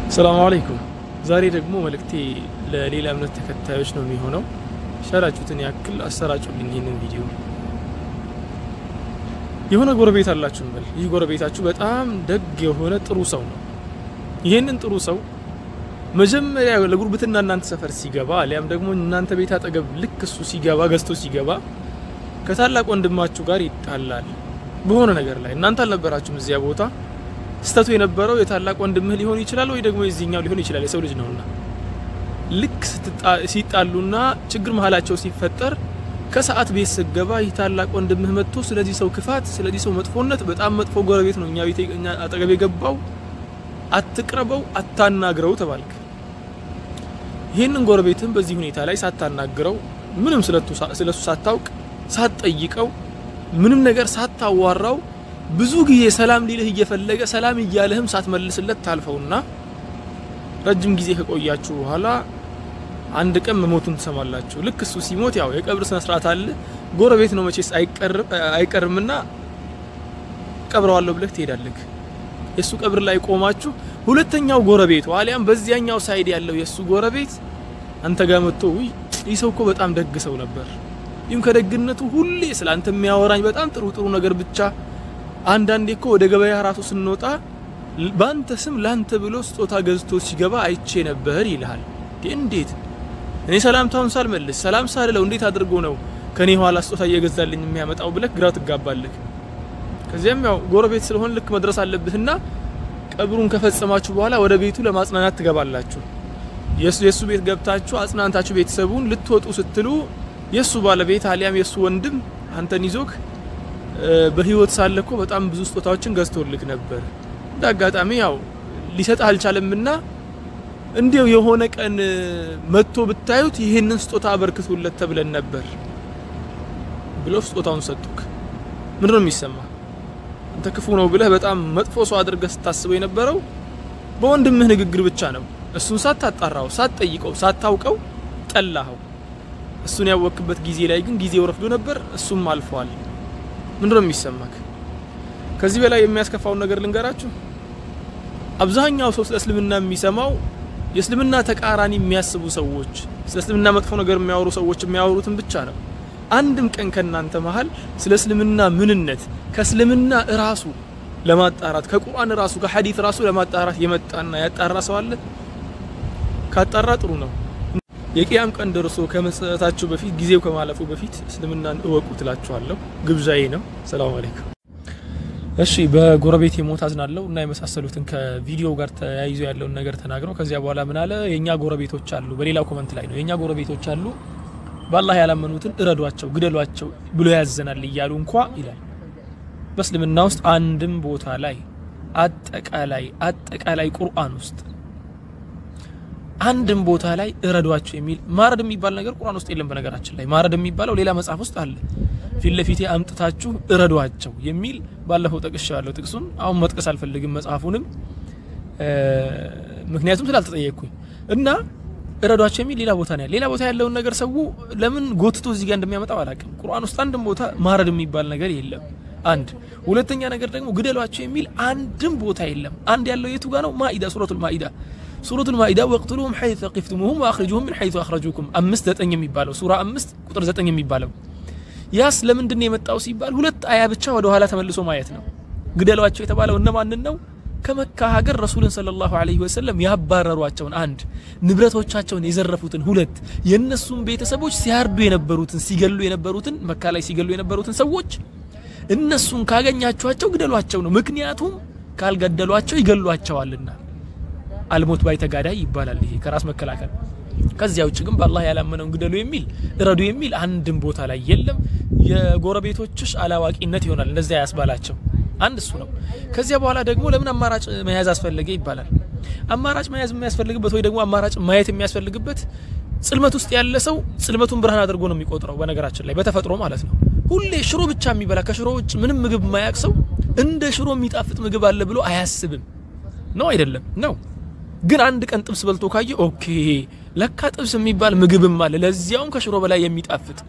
ሰላም አለይኩም። ዛሬ ደግሞ መልእክቴ ለሌላ እምነት ተከታዮች ነው የሚሆነው። ሻላችሁትን ያክል አሰራጩልኝ ይህንን ቪዲዮ። የሆነ ጎረቤት አላችሁ እንበል። ይህ ጎረቤታችሁ በጣም ደግ የሆነ ጥሩ ሰው ነው። ይህንን ጥሩ ሰው መጀመሪያ ለጉርብትና እናንተ ሰፈር ሲገባ አሊያም ደግሞ እናንተ ቤት አጠገብ ልክ እሱ ሲገባ ገዝቶ ሲገባ ከታላቅ ወንድማችሁ ጋር ይጣላል በሆነ ነገር ላይ። እናንተ አልነበራችሁም እዚያ ቦታ። ስተቱ የነበረው የታላቅ ወንድምህ ሊሆን ይችላል ወይ ደግሞ የዚህኛው ሊሆን ይችላል። የሰው ልጅ ነውና ልክ ሲጣሉና ችግር መሀላቸው ሲፈጠር ከሰዓት ቤት ስገባ ይህ ታላቅ ወንድምህ መጥቶ ስለዚህ ሰው ክፋት፣ ስለዚህ ሰው መጥፎነት በጣም መጥፎ ጎረቤት ነው እኛ ቤት እኛ አጠገብ የገባው አትቅረበው፣ አታናግረው ተባልክ። ይህንን ጎረቤትህን በዚህ ሁኔታ ላይ ሳታናግረው ምንም ስለሱ ሳታውቅ ሳትጠይቀው ምንም ነገር ሳታዋራው ብዙ ጊዜ ሰላም ሊልህ እየፈለገ ሰላም እያለህም ሳትመልስለት ታልፈውና ረጅም ጊዜ ከቆያችሁ በኋላ አንድ ቀን መሞቱን ትሰማላችሁ። ልክ እሱ ሲሞት ያው የቀብር ስነ ስርዓት አለ። ጎረቤት ነው መቼስ አይቀርምና ቀብረዋለሁ ብለህ ትሄዳለህ። የእሱ ቀብር ላይ ቆማችሁ ሁለተኛው ጎረቤቱ አሊያም በዚያኛው ሳይድ ያለው የእሱ ጎረቤት አንተ ጋር መጥቶ ውይ ይህ ሰው እኮ በጣም ደግ ሰው ነበር፣ ይህም ከደግነቱ ሁሌ ስለ አንተ የሚያወራኝ በጣም ጥሩ ጥሩ ነገር ብቻ አንዳንዴ እኮ ወደ ገበያ ራሱ ስንወጣ በአንተ ስም ላንተ ብሎ ስጦታ ገዝቶ ሲገባ አይቼ ነበር ይልሃል። እንዴት እኔ ሰላምታውን ሳልመልስ ሰላም ሳልለው እንዴት አድርጎ ነው ከኔ ኋላ ስጦታ እየገዛልኝ የሚያመጣው ብለህ ግራ ትጋባለህ። ከዚያም ያው ጎረቤት ስለሆን ልክ መድረስ አለብህና ቀብሩን ከፈጸማችሁ በኋላ ወደ ቤቱ ለማጽናናት ትገባላችሁ። የሱ የሱ ቤት ገብታችሁ አጽናንታችሁ ቤተሰቡን ልትወጡ ስትሉ የሱ ባለቤት አሊያም የሱ ወንድም አንተን ይዞክ በህይወት ሳለ እኮ በጣም ብዙ ስጦታዎችን ገዝቶልክ ነበር። እንደ አጋጣሚ ያው ሊሰጥ አልቻለምና እንዲው የሆነ ቀን መጥቶ ብታዩት ይህንን ስጦታ አበርክቶለት ተብለን ነበር ብለው ስጦታውን ሰጡክ። ምንድን ነው የሚሰማ? አንተ ክፉ ነው ብለህ በጣም መጥፎ ሰው አድርገህ ስታስበው የነበረው በወንድምህ ንግግር ብቻ ነው። እሱን ሳታጣራው፣ ሳትጠይቀው፣ ሳታውቀው ጠላኸው። እሱን ያወክበት ጊዜ ላይ ግን ጊዜው ረፍዶ ነበር፣ እሱም አልፏል። ምንድነው የሚሰማክ? ከዚህ በላይ የሚያስከፋውን ነገር ልንገራችሁ። አብዛኛው ሰው ስለ እስልምና የሚሰማው የእስልምና ተቃራኒ የሚያስቡ ሰዎች፣ ስለ እስልምና መጥፎ ነገር የሚያወሩ ሰዎች የሚያወሩትን ብቻ ነው። አንድም ቀን ከናንተ መሀል ስለ እስልምና ምንነት ከእስልምና እራሱ ለማጣራት ከቁርአን ራሱ ከሐዲት ራሱ ለማጣራት የመጣና ያጣራ ሰው አለ? ካጣራ ጥሩ ነው። የቂያም ቀን ደርሶ ከመሰጠታችሁ በፊት ጊዜው ከማለፉ በፊት እስልምናን እወቁ ትላችኋለሁ። ግብዣዬ ነው። ሰላም አለይኩም። እሺ፣ በጎረቤት የሞት አዝናለሁ እና የመሳሰሉትን ከቪዲዮ ጋር ተያይዞ ያለውን ነገር ተናግረው ከዚያ በኋላ ምን አለ? የእኛ ጎረቤቶች አሉ። በሌላው ኮመንት ላይ ነው የእኛ ጎረቤቶች አሉ፣ በአላህ ያላመኑትን እረዷቸው፣ ግደሏቸው ብሎ ያዘናል እያሉ እንኳ ይላል። በእስልምና ውስጥ አንድም ቦታ ላይ አጠቃላይ አጠቃላይ ቁርአን ውስጥ አንድም ቦታ ላይ እረዷቸው የሚል ማረድ የሚባል ነገር ቁርአን ውስጥ የለም። በነገራችን ላይ ማረድ የሚባለው ሌላ መጽሐፍ ውስጥ አለ። ፊት ለፊቴ አምጥታችሁ እረዷቸው የሚል ባለፈው ጠቅሻለሁ። ጥቅሱን አሁን መጥቀስ አልፈልግም መጽሐፉንም ምክንያቱም ስላልተጠየቅኩኝ እና እረዷቸው የሚል ሌላ ቦታ ነው ያለ። ሌላ ቦታ ያለውን ነገር ሰው ለምን ጎትቶ እዚህ ጋር እንደሚያመጣው አላውቅም። ቁርአን ውስጥ አንድም ቦታ ማረድ የሚባል ነገር የለም። አንድ ሁለተኛ ነገር ደግሞ ግደሏቸው የሚል አንድም ቦታ የለም። አንድ ያለው የቱ ጋር ነው? ማኢዳ ሱረቱል ማኢዳ ሱረቱል ማኢዳ ወቅትሉሁም ሐይث ተቂፍቱሙሁም ወአኽሪጁሁም ሚን ሐይث አኽረጁኩም አምስት ዘጠኝ የሚባለው ሱራ አምስት ቁጥር ዘጠኝ የሚባለው ያስ ለምንድን ነው የመጣው ሲባል ሁለት አያ ብቻ ወደ ኋላ ተመልሶ ማየት ነው። ግደሏቸው የተባለው እነማንን ነው? ከመካ ሀገር ረሱልን ሰለላሁ ዐለይሂ ወሰለም ያባረሯቸውን አንድ፣ ንብረቶቻቸውን የዘረፉትን ሁለት፣ የእነሱም ቤተሰቦች ሲያርዱ የነበሩትን ሲገሉ የነበሩትን መካ ላይ ሲገሉ የነበሩትን ሰዎች እነሱን ካገኛችኋቸው ግደሏቸው ነው። ምክንያቱም ካልገደሏቸው ይገሏቸዋልና አልሞት ባይ ተጋዳይ ይባላል። ይሄ ከራስ መከላከል። ከዚያ ውጭ ግን በአላህ ያላመነውን ግደሉ የሚል እረዱ የሚል አንድም ቦታ ላይ የለም። የጎረቤቶችሽ አላዋቂነት ይሆናል እንደዚያ ያስባላቸው። አንድ እሱ ነው። ከዚያ በኋላ ደግሞ ለምን አማራጭ መያዝ አስፈለገ ይባላል። አማራጭ መያዝ የሚያስፈልግበት ወይ ደግሞ አማራጭ ማየት የሚያስፈልግበት ጽልመት ውስጥ ያለ ሰው ጽልመቱን ብርሃን አድርጎ ነው የሚቆጥረው። በነገራችን ላይ በተፈጥሮ ማለት ነው። ሁሌ ሽሮ ብቻ የሚበላ ከሽሮ ውጭ ምንም ምግብ የማያውቅ ሰው እንደ ሽሮ የሚጣፍጥ ምግብ አለ ብሎ አያስብም። ነው አይደለም? ነው ግን አንድ ቀን ጥብስ በልቶ ካየ ኦኬ ለካ ጥብስ የሚባል ምግብም አለ፣ ለዚያውም ከሽሮ በላይ የሚጣፍጥ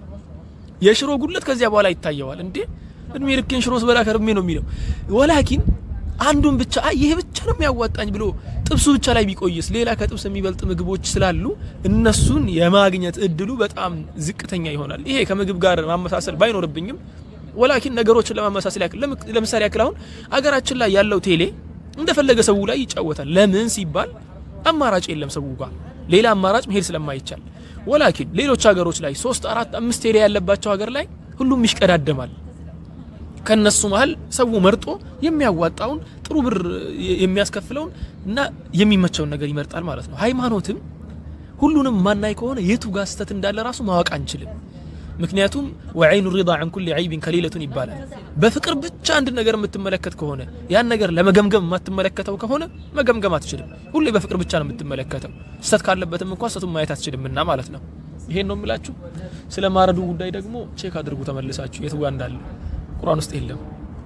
የሽሮ ጉድለት ከዚያ በኋላ ይታየዋል። እንዴ እድሜ ልኬን ሽሮ ስበላ ከርሜ ነው የሚለው። ወላኪን አንዱን ብቻ አይ ይሄ ብቻ ነው የሚያዋጣኝ ብሎ ጥብሱ ብቻ ላይ ቢቆይስ ሌላ ከጥብስ የሚበልጥ ምግቦች ስላሉ እነሱን የማግኘት እድሉ በጣም ዝቅተኛ ይሆናል። ይሄ ከምግብ ጋር ማመሳሰል ባይኖርብኝም ወላኪን ነገሮችን ለማመሳሰል ያክል ለምሳሌ ያክል አሁን አገራችን ላይ ያለው ቴሌ እንደፈለገ ሰው ላይ ይጫወታል። ለምን ሲባል አማራጭ የለም ሰው ጋር ሌላ አማራጭ መሄድ ስለማይቻል። ወላኪን ሌሎች ሀገሮች ላይ ሶስት አራት አምስት ቴሌ ያለባቸው ሀገር ላይ ሁሉም ይሽቀዳደማል። ከነሱ መሀል ሰው መርጦ የሚያዋጣውን ጥሩ ብር የሚያስከፍለውን እና የሚመቸውን ነገር ይመርጣል ማለት ነው። ሃይማኖትም ሁሉንም ማናይ ከሆነ የቱ ጋር ስተት እንዳለ ራሱ ማወቅ አንችልም። ምክንያቱም ወዐይኑ ሪዳ ዐን ኩሊ ዐይቢን ከሊለቱን ይባላል። በፍቅር ብቻ አንድ ነገር የምትመለከት ከሆነ ያን ነገር ለመገምገም የማትመለከተው ከሆነ መገምገም አትችልም። ሁሌ በፍቅር ብቻ ነው የምትመለከተው። ስተት ካለበትም እንኳ ስተቱን ማየት አትችልምና ማለት ነው። ይሄን ነው የምላችሁ። ስለ ማረዱ ጉዳይ ደግሞ ቼክ አድርጉ ተመልሳችሁ የቱ ጋር እንዳለ ቁርአን ውስጥ የለም።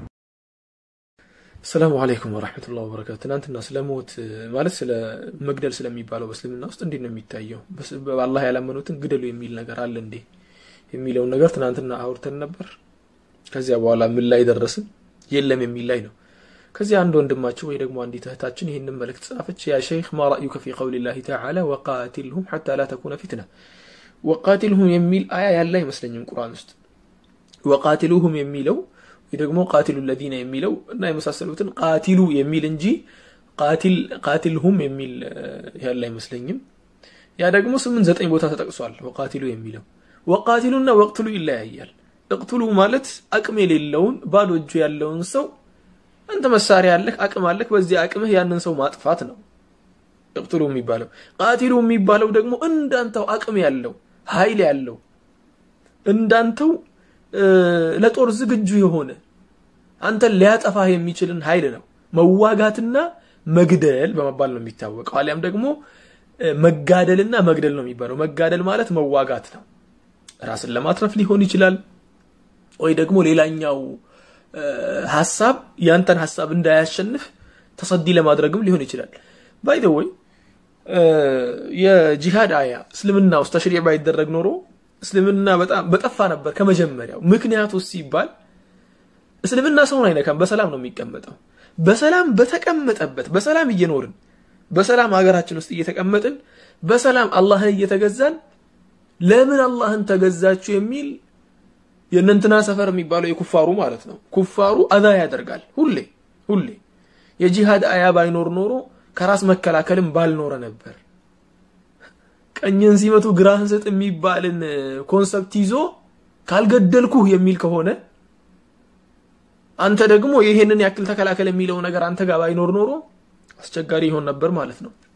ሰላሙ አለይኩም ወራህመቱላሂ ወበረካቱ። ትናንትና ስለ ሞት ማለት ስለ መግደል ስለሚባለው በእስልምና ውስጥ እንዴት ነው የሚታየው? በአላህ ያላመኑትን ግደሉ የሚል ነገር አለ እንዴ የሚለውን ነገር ትናንትና አውርተን ነበር። ከዚያ በኋላ ምን ላይ ደረስን? የለም የሚል ላይ ነው። ከዚያ አንድ ወንድማችን ወይ ደግሞ አንዲት እህታችን ይህንን መልእክት ጻፈች። ያ ሸይኽ ማ ረእዩከ ፊ ቀውሊላሂ ተዓላ ወቃቲልሁም ሐታ ላ ተኩነ ፊትና። ወቃቲልሁም የሚል አያ ያለ አይመስለኝም ቁርአን ውስጥ ወቃቲሉሁም የሚለው ወይ ደግሞ ቃቲሉ ለዚነ የሚለው እና የመሳሰሉትን ቃቲሉ የሚል እንጂ ቃቲልሁም የሚል ያለ አይመስለኝም። ያ ደግሞ ስምንት ዘጠኝ ቦታ ተጠቅሷል። ወቃቲሉ የሚለው ወቃቲሉና ወቅትሉ ይለያያል። እቅትሉ ማለት አቅም የሌለውን ባዶ እጁ ያለውን ሰው አንተ መሳሪያ አለህ፣ አቅም አለህ፣ በዚህ አቅምህ ያንን ሰው ማጥፋት ነው እቅትሉ የሚባለው። ቃቲሉ የሚባለው ደግሞ እንዳንተው አቅም ያለው ኃይል ያለው እንዳንተው ለጦር ዝግጁ የሆነ አንተን ሊያጠፋህ የሚችልን ኃይል ነው። መዋጋትና መግደል በመባል ነው የሚታወቀው። አሊያም ደግሞ መጋደልና መግደል ነው የሚባለው። መጋደል ማለት መዋጋት ነው። ራስን ለማትረፍ ሊሆን ይችላል፣ ወይ ደግሞ ሌላኛው ሀሳብ ያንተን ሀሳብ እንዳያሸንፍ ተሰዲ ለማድረግም ሊሆን ይችላል። ባይ ዘ ወይ የጂሃድ አያ እስልምና ውስጥ ተሽሪዕ ባይደረግ ኖሮ እስልምና በጣም በጠፋ ነበር ከመጀመሪያው። ምክንያቱ ሲባል እስልምና ሰውን አይነካም፣ በሰላም ነው የሚቀመጠው። በሰላም በተቀመጠበት በሰላም እየኖርን በሰላም ሀገራችን ውስጥ እየተቀመጥን በሰላም አላህን እየተገዛን ለምን አላህን ተገዛችሁ የሚል የእነንትና ሰፈር የሚባለው የኩፋሩ ማለት ነው። ኩፋሩ አዛ ያደርጋል ሁሌ ሁሌ። የጂሃድ አያ ባይኖር ኖሮ ከራስ መከላከልም ባልኖረ ነበር። ቀኝን ሲመቱ ግራህን ስጥ የሚባልን ኮንሰፕት ይዞ ካልገደልኩህ የሚል ከሆነ አንተ ደግሞ ይሄንን ያክል ተከላከል የሚለው ነገር አንተ ጋር ባይኖር ኖሮ አስቸጋሪ ይሆን ነበር ማለት ነው።